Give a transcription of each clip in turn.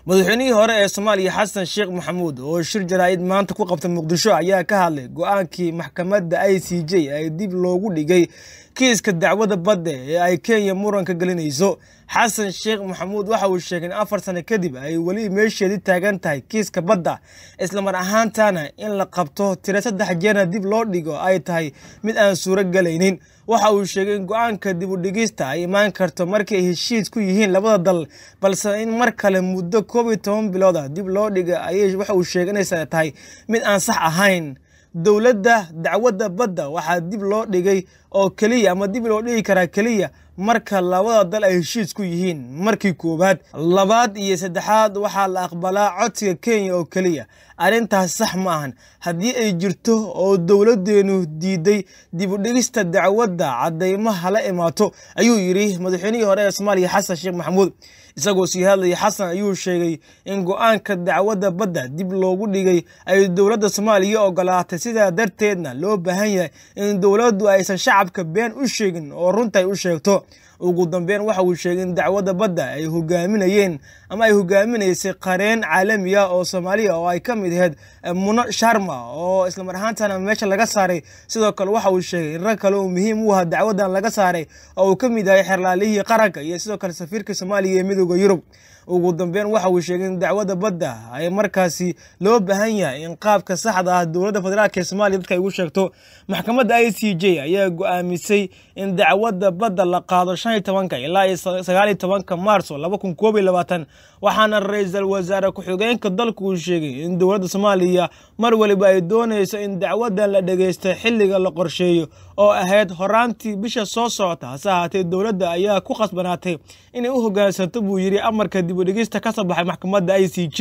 madaxweynihii hore ee soomaaliya xasan sheekh maxamuud oo shir jaraa'id maanta ku qabtay muqdisho ayaa ka hadlay go-aankii maxkamadda i c j ee dib loogu dhigay kiiska dacwada badda ee ay kenya muranka gelinayso xasan sheekh maxamuud waxa uu sheegay in afar sano kadib ay weli meesheedii taagan tahay kiiska badda islamar ahaantana in la qabto tiro saddex jeerna dib loo dhigo ay tahay mid aan suuro gelaynin waxa uu sheegay in go-aanka dib u dhigista ay imaan karto markii ay heshiis ku yihiin labada dal balse in mar kale muddo koob iyo toban bilooda dib loo dhiga ayay waxa uu sheegay inaysan tahay mid aan sax ahayn dowladda dacwadda badda waxaa dib loo dhigay oo keliya ama dib loo dhigi karaa keliya marka labada dal ay heshiis ku yihiin markii koowaad labaad iyo saddexaad waxaa la aqbalaa codsiga kenya oo keliya arrintaas sax ma ahan haddii ay jirto oo dowladdeenu diiday dib u dhigista dacwadda caddaymaha la imaato ayuu yidhi madaxweynihii hore ee soomaaliya xasan sheekh maxamuud isagoo sii hadlaya xasan ayuu sheegay in go-aanka dacwadda badda dib loogu dhigay ay dowladda soomaaliya ogolaatay sidaa darteedna loo baahan yahay in dowladdu aysan shacabka been u sheegin oo runta ay u sheegto ugu dambeyn waxa uu sheegay in dacwadda badda ay hogaaminayeen ama ay hogaaminaysay qareen caalami ah oo soomaaliya oo ay ka mid ahayd muno sharma oo islamar ahaantana meesha laga saaray sidoo kale waxa uu sheegay in rag kale oo muhiim u aha dacwaddan laga saaray oo uu ka mid yahay xerlaalihii qaranka iyo sidoo kale safiirka soomaaliya ee midooda yurub ugu dambeyn waxa uu sheegay in dacwadda badda ay markaasi loo baahan yahay in qaabka saxda ah dowladda federaalk ee soomaaliya dadka ay ugu sheegto maxkamadda i c j ayaa go-aamisay in dacwadda badda la qaado shan iyo tobanka ilaa iyo sagaal iyo tobanka maarso laba kun koob iyo labaatan waxaana ra-iisul wasaare ku-xigeenka dalku uu sheegay in dowladda soomaaliya mar waliba ay doonayso in dacwaddan la dhegeysto xilliga la qorsheeyo oo ahayd horaantii bisha soo socota hase ahaatee dowladda ayaa ku khasbanaatay inay u hogaansanto buu yidhi amarka dib u dhegista ka soo baxay maxkamadda i c j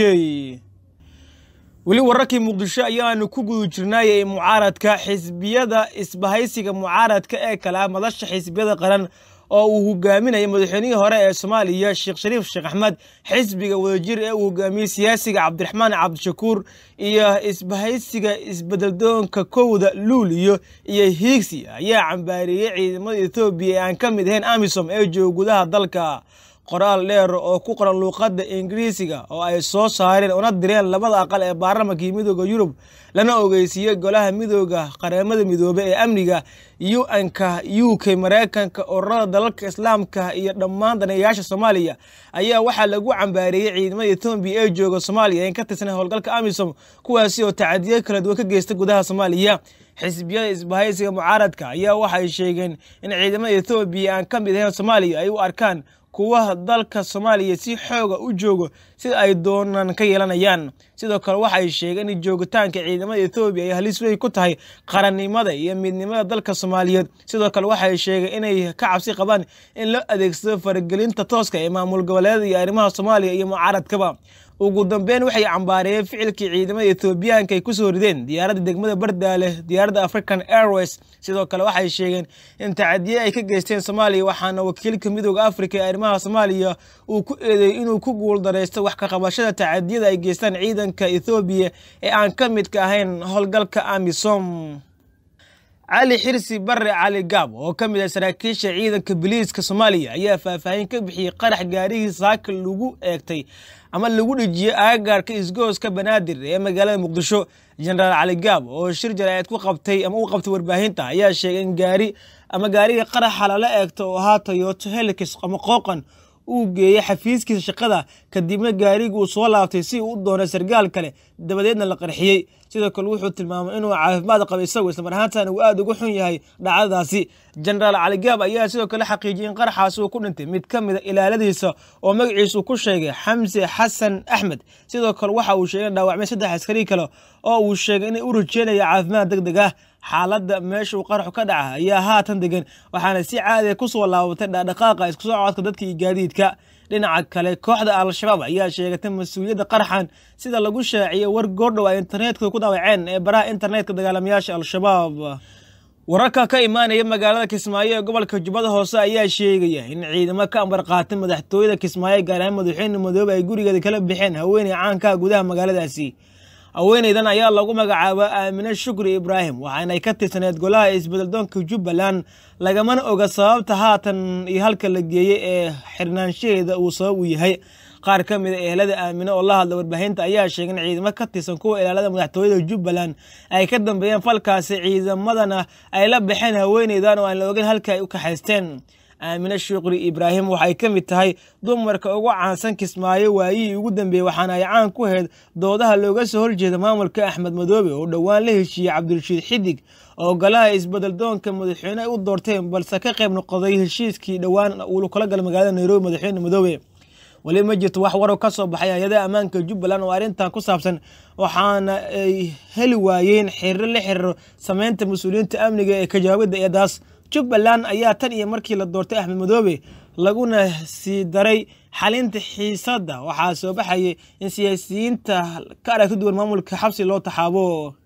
weli wararkii muqdisho ayaanu ku guda jirnaayay mucaaradka xisbiyada isbahaysiga mucaaradka ee kale ah madasha xisbiyada qaran oo uu hogaaminaya madaxweynihii hore ee soomaaliya sheekh shariif sheekh axmed xisbiga wadajir ee uu hogaamiyey siyaasiga cabdiraxmaan cabdishakuur iyo isbahaysiga isbedeldoonka kowda luuliyo iyo hiigsi ayaa cambaareeyey ciidamada ethoobiya ee aan ka mid ahayn amisom ee jooga gudaha dalka qoraal dheer oo ku qoran luuqadda ingiriisiga oo ay soo saareen una direen labada aqal ee baarlamankii midooda yurub lana ogeysiiyey golaha midooda qareemada midoobe ee amniga u-nka u k mareykanka ururada dalalka islaamka iyo dhammaan daneeyayaasha soomaaliya ayaa waxaa lagu cambaareeyey ciidamada etoobiya ee jooga soomaaliya in ka tirsan howlgalka amisom kuwaasi oo tacadiyo kala duwan ka geysta gudaha soomaaliya xisbiyada isbahaysiga mucaaradka ayaa waxay sheegeen in ciidamada ethoobiya aan ka mid ahayn soomaaliya ay u arkaan kuwa dalka soomaaliya si xooga u joogo sida ay doonaan ka yeelanayaan sidoo kale waxay sheegeen in joogitaanka ciidamada ethoobiya ay halis weyn ku tahay qarannimada iyo midnimada dalka soomaaliyeed sidoo kale waxay sheegeen inay ka cabsi qabaan in loo adeegsado faragelinta tooska ee maamul goboleeda iyo arrimaha soomaaliya iyo mucaaradkaba ugu dambeyn waxay cambaareeyeen ficilkii ciidamada ethoobiyaanka ay ku soo rideen diyaaradda degmada bardaale diyaaradda african airways sidoo kale waxay sheegeen in tacadiye ay ka geysteen soomaaliya waxaana wakiilka midooda africa ee arrimaha soomaaliya uu ku eedeeyey inuu ku guuldaraysto wax ka qabashada tacadiyada ay geystaan ciidanka ethoobiya ee aan ka midka ahayn howlgalka amisom cali xirsi bare cali gaab oo ka mid ah saraakiisha ciidanka biliiska soomaaliya ayaa faahfaahin ka bixiyey qarax gaarihii saaka lagu eegtay ama lagu dhejiyey aagaarka isgooska banaadir ee magaalada muqdisho jenaraal cali gaab oo shir jaraa'id ku qabtay ama u qabtay warbaahinta ayaa sheegay in gaari ama gaarigii qaraxa lala eegto oo ahaa toyoto helix ama qooqan uu geeyey xafiiskiisa shaqada kadibna gaarigi uu soo laabtay si uu u doonay sargaal kale dabadeedna la qarxiyey sidoo kale wuxuu tilmaamay inuu caafimaad qaba isagu islamar ahaantana uu aada uga xun yahay dhacdadaasi jenaraal caligaab ayaa sidoo kale xaqiijiyey in qaraxaasi uu ku dhintay mid ka mid a ilaaladiisa oo magaciisu ku sheegay xamse xasan axmed sidoo kale waxa uu sheegay in dhaawacmay saddex askari kale oo uu sheegay inay u rajeynaya caafimaad deg deg ah xaaladda meesha uu qaraxu ka dhaca ayaa haatan degan waxaana si caadiya ku soo laabatay dhaqdhaqaaqa isku soo codka dadka iyo gaadiidka dhinaca kale kooxda al-shabaab ayaa sheegatay mas-uuliyadda qaraxan sida lagu shaaciyey war goordhow ay internetka ku daawaceen ee baraha internetka dagaalamayaasha al-shabaab wararka ka imaanaya magaalada kismaayo ee gobolka jubbada hoose ayaa sheegaya in ciidamo ka ambar qaatay madaxtooyada kismaayo gaar ahaan madaxweyne madoobe ay gurigeeda kala bixeen haweeney caankaha gudaha magaaladaasi haweeneydan ayaa lagu magacaaba aamine shukri ibraahim waxaanay ka tirsaneed golaha isbedeldoonka jubbaland lagamana oga sababta haatan iyo halka la geeyey ee xirnaanshaheeda uu sabab u yahay qaar ka mid a ehelada aamine oo la hadla warbaahinta ayaa sheegay in ciidamo ka tirsan kuwa ilaalada madaxtooyada jubbaland ay ka dambeeyeen falkaasi ciidamadana ay la baxeen haweeneydan oo aan la ogeyn halka ay u kaxaysteen aamine shuukri ibraahim waxay ka mid tahay dumarka ugu caansan kismaayo waayihii ugu dambeeyey waxaana ay caan ku ahayd doodaha looga soo horjeeda maamulka axmed madoobe oo dhowaan la heshiiyey cabdirashiid xidig oo golaha isbedel doonka madaxweyne ay u doorteen balse ka qayb noqday heshiiskii dhowaan uu kula gala magaalada nairobi madaxweyne madoobe weli ma jirto wax warow ka soo baxay hay-adaha ammaanka jubbaland oo arrintan ku saabsan waxaana ay heli waayeen xiriiro la xiriiro sameynta mas-uuliyiinta amniga ee ka jawaabidda eedaas jubbaland ayaa tan iyo markii la doortay axmed madoobe laguna sii daray xalinta xiisadda waxaa soo baxayay in siyaasiyiinta ka aragti duwan maamulka xabsi loo taxaabo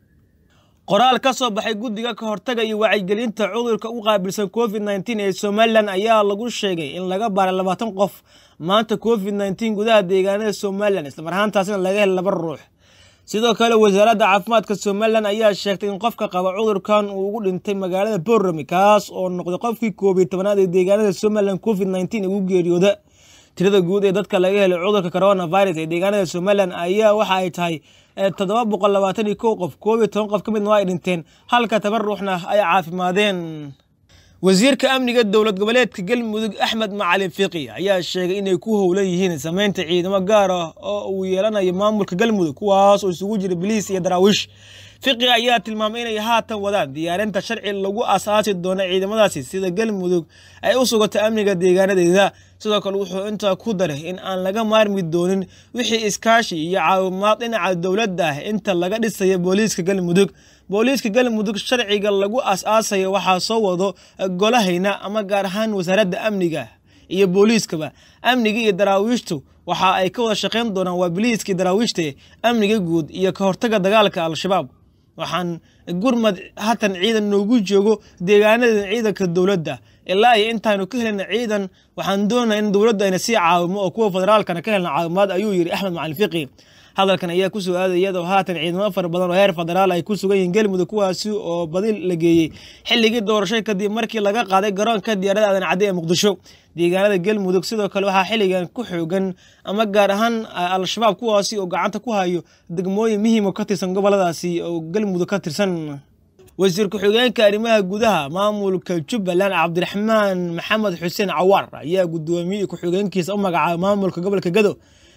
qoraal ka soo baxay guddiga ka hortaga iyo wacyigelinta cudurka u qaabilsan covid nteen ee somalilan ayaa lagu sheegay in laga baaray labaatan qof maanta covid nteen gudaha deegaanada somalilan islamar ahaantaasina laga helay laba ruux sidoo kale wasaaradda caafimaadka somalilan ayaa sheegtay in qofka qaba cudurkan uu ugu dhintay magaalada borami kaas oo noqday qofkii koob iyo tobanaad ee deegaanada somalilan covid nteen ugu geeriyooda tirada guud ee dadka laga helay cudurka coronavirus ee deegaanada somalilan ayaa waxa ay tahay toddoba boqol labaatan iyo kow qof koob iyo toban qof ka midna waa ay dhinteen halka toban ruuxna ay caafimaadeen wasiirka amniga dowlad goboleedka galmudug axmed macalin fiqi ayaa sheegay inay ku howlan yihiin sameynta ciidamo gaar ah oo uu yeelanayo maamulka galmudug kuwaas oo isugu jira biliis iyo daraawiish fiqi ayaa tilmaamay inay haatan wadaan diyaarinta sharci lagu asaasi doono ciidamadaasi sida galmudug ay u sugato amniga deegaanadeeda sidoo kale wuxuu intaa ku daray in aan laga maarmi doonin wixii iskaashi iyo caawimaad dhinaca dowladda ah inta laga dhisayo booliiska galmudug booliiska galmudug sharciga lagu as-aasayo waxaa soo wado golahayna ama gaar ahaan wasaaradda amniga iyo booliiskaba amniga iyo daraawiishtu waxa ay ka wada shaqayn doonaan waa biliiskii daraawiishta amniga guud iyo ka hortaga dagaalka al-shabaab waxaan gurmad hatan ciidan noogu joogo deegaanada ciidanka dowladda ilaa iyo intaanu ka helina ciidan waxaan doonaa in dowladda ayna sii caawimo oo kuwa federaalkana ka helna caawimaad ayuu yidhi axmed macalin fiqi hadalkan ayaa ku soo aaday iyadoo haatan ciidamo fara badan oo heer federaal ay ku sugan yihiin galmudug kuwaasi oo badi la geeyey xilligii doorashay kadib markii laga qaaday garoonka diyaarada aadan cadde ee muqdisho deegaanada galmudug sidoo kale waxaa xilligan ku xoogan ama gaar ahaan al-shabaab kuwaasi oo gacanta ku hayo degmooyin muhiim oo ka tirsan goboladaasi oo galmudug ka tirsan wasiir ku-xigeenka arrimaha gudaha maamulka jubbaland cabdiraxmaan maxamed xuseen cawaar ayaa gudoomiyey ku-xigeenkiisa u magacaabay maamulka gobolka gado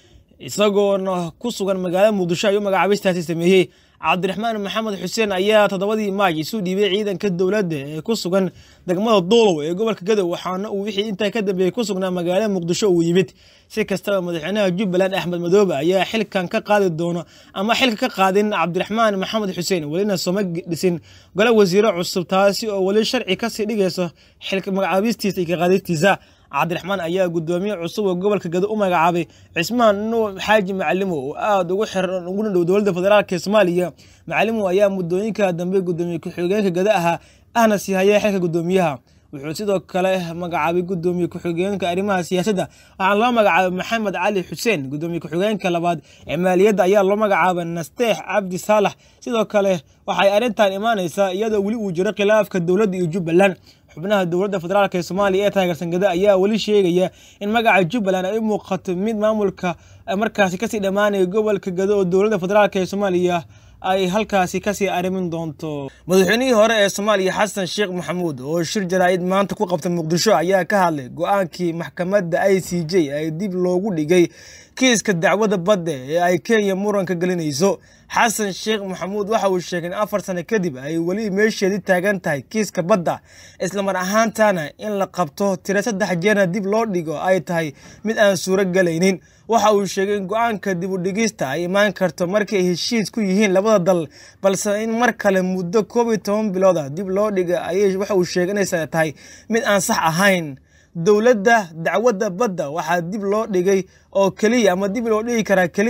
isagoona ku sugan magaalada muqdisho ayuu magacaabistaasi sameeyey cabdiraxmaan maxamed xuseen ayaa toddobadii maaj isu dhiibay ciidanka dowladda ee ku sugan degmada doolow ee gobolka gadow waxaana uu wixii intaa ka dambeeyey ku sugnaa magaalada muqdisho uu yimid si kastaba madaxweynaha jubbaland axmed madoobe ayaa xilkan ka qaadi doono ama xilka ka qaadin cabdiraxmaan maxamed xuseen welina sooma dhisin gole wasiiro cusub taasi oo weli sharci kasii dhigayso xilka magacaabistiisa iyo ka qaadistiisa cabdiraxmaan ayaa gudoomiye cusub oo gobolka gado u magacaabay cismaan nuux xaaji macalimo oo aada ugu xiran uguna dhow dowladda federaalk ee soomaaliya macalimo ayaa muddooyinka dambe gudoomiye ku-xigeenka gado ahaa ahna sii hayay xilka gudoomiyaha wuxuu sidoo kale magacaabay gudoomiye ku-xigeenka arrimaha siyaasadda waxaana loo magacaabay maxamed cali xuseen gudoomiye ku-xigeenka labaad ee maaliyadda ayaa loo magacaabay nasteex cabdi saalax sidoo kale waxay arrintan imaanaysaa iyadoo weli uu jiro khilaafka dowladda iyo jubbaland xubnaha dowladda federaalk ee soomaaliya ee taageersan gado ayaa weli sheegaya in magaca jubbaland ay u muuqato mid maamulka markaasi kasii dhammaanaya gobolka gado oo dowladda federaalk ee soomaaliya ay halkaasi kasii arrimin doonto madaxweynihii hore ee soomaaliya xasan sheekh maxamuud oo shir jaraa'id maanta ku qabta muqdisho ayaa ka hadlay go-aankii maxkamadda i c j ay dib loogu dhigay kiiska dacwadda badda ee ay kenya muranka gelinayso xasan sheekh maxamuud waxa uu sheegay in afar sano kadib ay weli meesheedii taagan tahay kiiska badda islamar ahaantana in la qabto tiro saddex jeerna dib loo dhigo ay tahay mid aan suuro galaynin waxa uu sheegay in go-aanka dib u dhigista ay imaan karto markii ay heshiis ku yihiin labada dal balse in mar kale muddo koob iyo toban bilooda dib loo dhiga ayay waxa uu sheegay inaysan tahay mid aan sax ahayn dowladda dacwadda badda waxaa dib loo dhigay oo keliya ama dib loo dhigi karaa keliya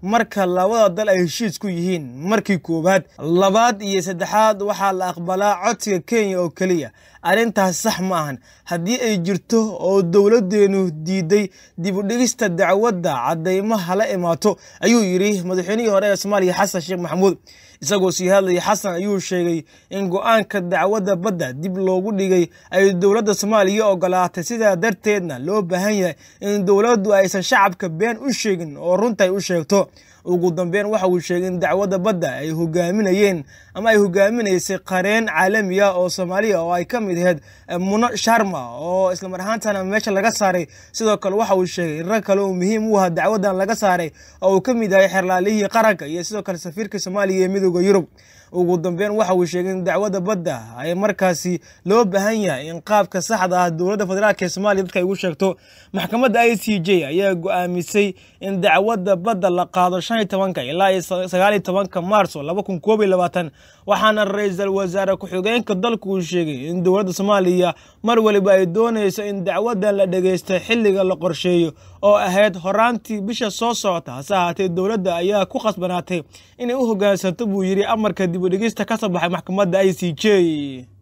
marka labada dal ay heshiis ku yihiin markii koowaad labaad iyo saddexaad waxaa la aqbalaa codsiga kenya oo keliya arrintaas sax ma ahan haddii ay jirto oo dowladdeenu diiday dib u dhigista dacwadda caddaymo hala imaato ayuu yidhi madaxweynihii hore ee soomaaliya xasan sheekh maxamuud isagoo sii hadlayay xasan ayuu sheegay in go-aanka dacwadda badda dib loogu dhigay ay dowladda soomaaliya ogolaatay sidaa darteedna loo baahan yahay in dowladdu aysan shacabka been u sheegin oo runta ay u sheegto ugu dambeyn waxa uu sheegay in dacwadda badda ay hogaaminayeen ama ay hogaaminaysay qareen caalami ah oo soomaaliya oo ay ka mid ahayd muno sharma oo islamar ahaantana meesha laga saaray sidoo kale waxa uu sheegay in rag kale oo muhiim u aha dacwaddan laga saaray oo uu ka mid yahay xerlaalihii qaranka iyo sidoo kale safiirka soomaaliya ee midooda yurub ugu dambeyn waxa uu sheegay in dacwadda badda ay markaasi loo baahan yahay in qaabka saxda ah dowladda federaalk ee soomaaliya dadka ay ugu sheegto maxkamadda i c j ayaa go-aamisay in dacwadda badda la qaado shan iyo tobanka ilaa iyo sagaal iyo tobanka maarso laba kun koob iyo labaatan waxaana ra-iisul wasaare ku-xigeenka dalku uu sheegay in dowladda soomaaliya mar waliba ay doonayso in dacwaddan la dhageysta xilliga la qorsheeyo oo ahayd horaantii bisha soo socota hase ahaatee dowladda ayaa ku khasbanaatay inay u hogaansanto buu yidhi amarka dib u dhigista ka soo baxay maxkamadda i c j